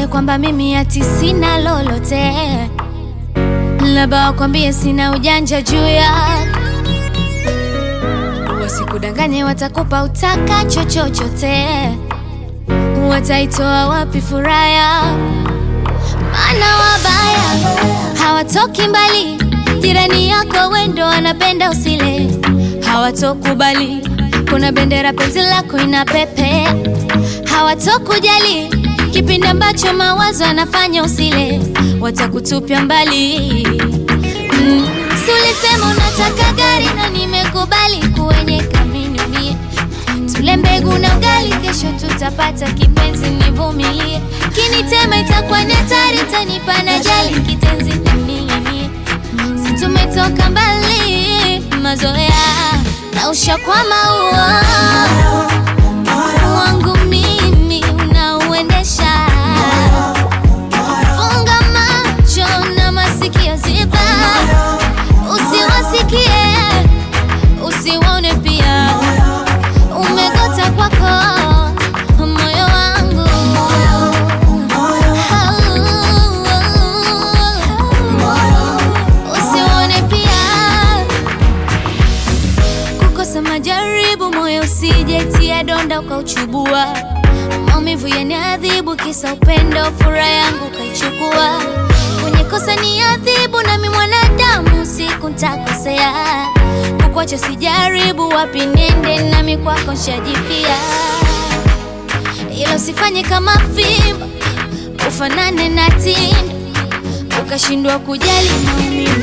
wakwambie kwamba mimi ati sina lolote, labda wakwambie sina ujanja juu yako, wasikudanganye, watakupa utakacho chochote, wataitoa wapi furaha yako? Maana wabaya hawatoki mbali, jirani yako wendo wanapenda usile, hawatokubali kuna bendera penzi lako ina pepe, hawatokujali kipindi ambacho mawazo anafanya usile, watakutupia mbali. Mm. Si ulisema unataka gari na nimekubali kuwenye kaminunie tule mbegu na ugali, kesho tutapata kipenzi, nivumilie. Kinitema itakuwa ni hatari, tanipa na jali kitenzi ning'inie. Si tumetoka mbali, mazoea na ushakwama uo wangu mimi unauendesha. Funga macho na masikio ziba, usiwasikie usiwaone pia umegota kwako moyo wangu usione pia kukosa majaribu, moyo usijetia donda ukauchubua. Maumivu yaniadhibu, kisa upendo, furaha yangu ukaichukua. Kwenye kosa ni adhibu, nami mwanadamu, siku ntakosea. Kukwacha sijaribu, wapi nende, nami kwako nshajipia. Ila usifanye kama fimbo, ufanane na tindo, ukashindwa kujali maumivu